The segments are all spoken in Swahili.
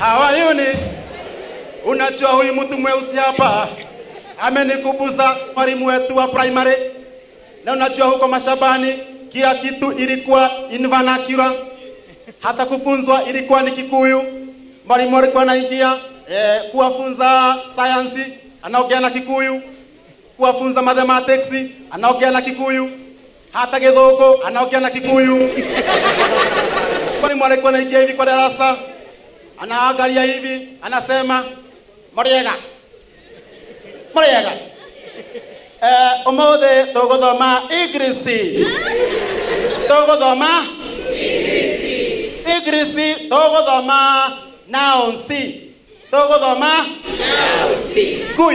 hawayuni. Unajua huyu mtu mweusi hapa amenikubuza mwalimu wetu wa primary, na unajua huko mashambani kila kitu ilikuwa in vernacular, hata kufunzwa ilikuwa ni Kikuyu. Mwalimu alikuwa anaingia eh, kuwafunza sayansi anaongea na Kikuyu, kuwafunza mathematics anaongea na Kikuyu, hata Githũngũ anaongea na Kikuyu. Mwalimu alikuwa anaingia hivi kwa darasa, anaangalia hivi, anasema muriega muriega eh, umuthi tuguthoma English tuguthoma English tuguthoma nouns tuguthoma kui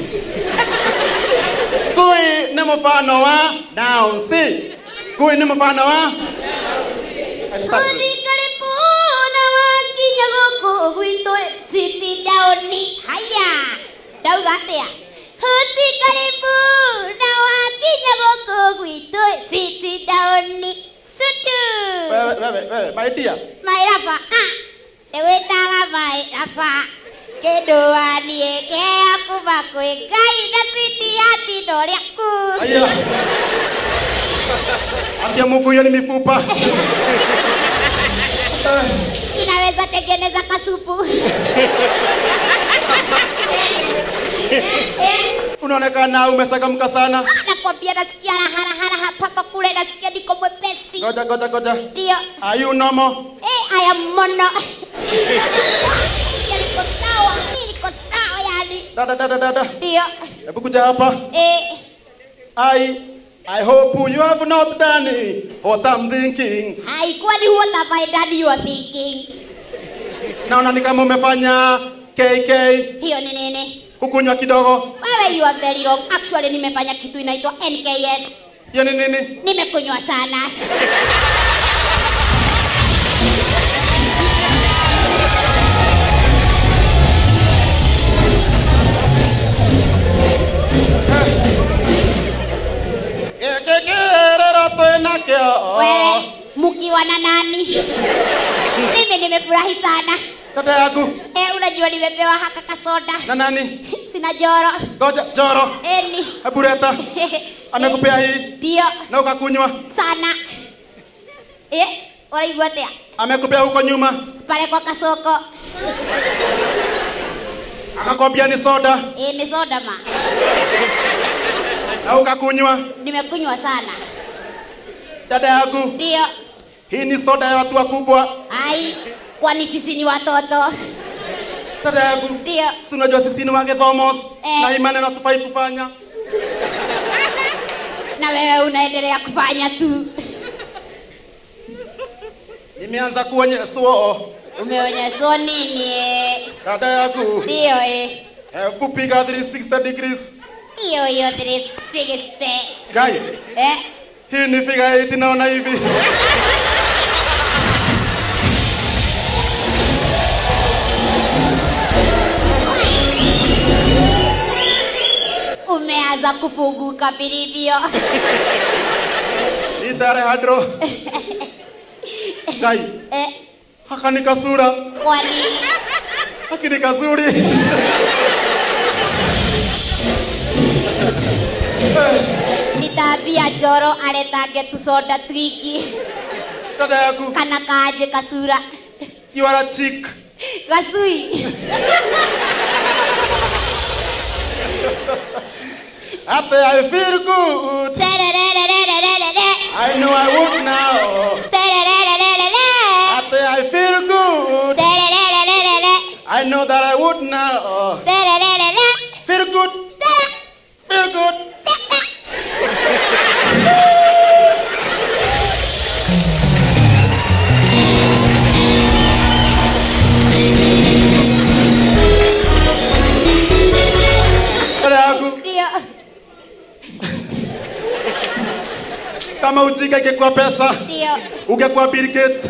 kui ni mfano wa nouns kui ni mfano wa exactly. Karibu na wakinya gũkũ gwitũ city down haya ndauga atĩa huti karibu na wakinya gũkũ gwitũ city down sudu wewe wewe wewe my dear mairaba ah ndĩwĩtaga mairaba kĩndũ waniĩ kĩa kuma kwĩ ngai na city ya tindo rĩaku Aya. Ambia Mungu hiyo ni mifupa. inaweza tengeneza kasupu Unaonekana umeshakamka sana. nakwambia nasikia raha raha hapa kule nasikia niko mwepesi Ngoja ngoja ngoja. ndio Are you normal? eh aya mono Nasikia niko sawa mimi niko sawa yani Dada dada dada. ndio Hebu kuja hapa. eh I I hope you have not done what I'm thinking. haikuwa ni what have I done you are thinking Naona ni kama umefanya KK hiyo ni nini kukunywa kidogo. wewe you are very wrong actually nimefanya kitu inaitwa NKS Hiyo ni nini? nimekunywa sana Kekerero twina kio. wewe mkiwa na nani mimi nimefurahi sana Dada yangu eh unajua nimepewa haka kasoda na nani? sina joro Ngoja Joro. eni Hebu leta. Amekupea hii ndio na ukakunywa. sana eh waraigua atia Amekupea huko nyuma. pale kwa kasoko Akakwambia ni soda eh ni soda ma na ukakunywa. nimekunywa sana Dada yangu, ndio hii ni soda ya watu wakubwa. ai kwani sisi ni watoto Dada yangu, ndio si unajua sisi ni wagethomos Eh. na hii maneno hatufai kufanya. na wewe unaendelea kufanya tu Nimeanza kuonyeswa. umeonyeshwa nini eh? Dada yangu, ndio eh hebu piga 360 degrees. hiyo hiyo 360 Guy, eh hii ni figure 8 naona hivi. umeanza kufunguka vilivyo Hii tare hadro. Guy, eh haka ni kasura. kwa nini Haki ni kazuri. nitambia njoro aretange tusoda twingi Dada yangu, kana kanje kasura you are a chick. gacui Happy, I feel good. Tererererererere. I know I would now. Terererererere. Happy, I feel good. Terererererere. I know that I would now. Terererere. Feel good. Feel good. Dada yangu, Ndio. kama ujinga ingekuwa pesa, Ndio. ungekuwa Bill Gates.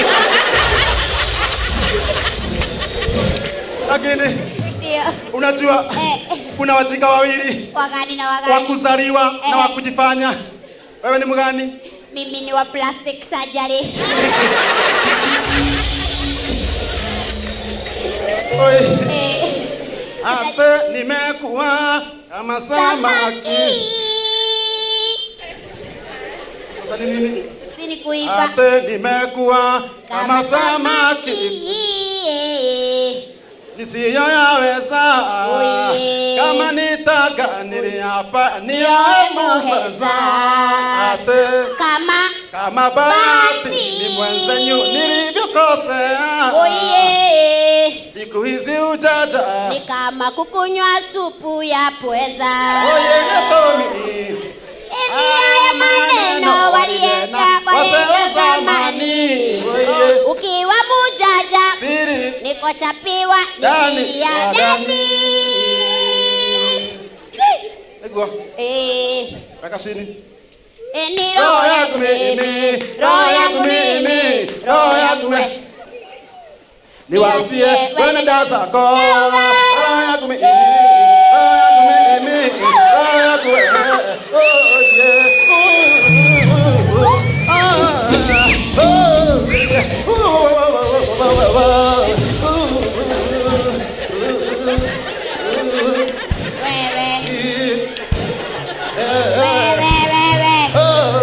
Lakini Ndio. unajua Eh, kuna wajinga wawili wagani na wa wagani. kuzaliwa na wa Eh. kujifanya. Wewe ni mgani? Mimi ni wa plastic surgery. Oi. Eh, Ate nimekuwa kama samaki. Sasa ni nini? si ni kuiba Ate nimekuwa kama samaki nisiyoyaweza Oye. kama nitaka niliapa Niyamuheza. niyamuheza ate kama kama bahati Bahati. ni mwenzenyu nilivyokosea oye siku hizi ujaja ni kama kukunywa supu ya pweza oyegetomi Eni haya maneno walienda wazee wa walienda zamani zamani Oye. ukiwa mujaja siri nikochapiwa Ndani nisiri ya ya ndani egwa Eh, weka chini eni roho roho yangu mimi roho yangu mimi roho yangu mimi niwasie wenenda zako roho yangu mimi roho yangu mimi roho yangu wewe. Oh, yeah. Ooh, ooh, ah, oh, yeah. Ooh, oh, oh, oh, oh, wewe oh, oh. wewe wewe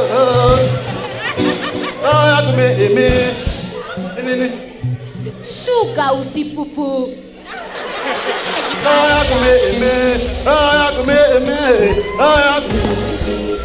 roho yangu mimi nini shuka usipupu roho yangu mimi roho yangu mimi roho yangu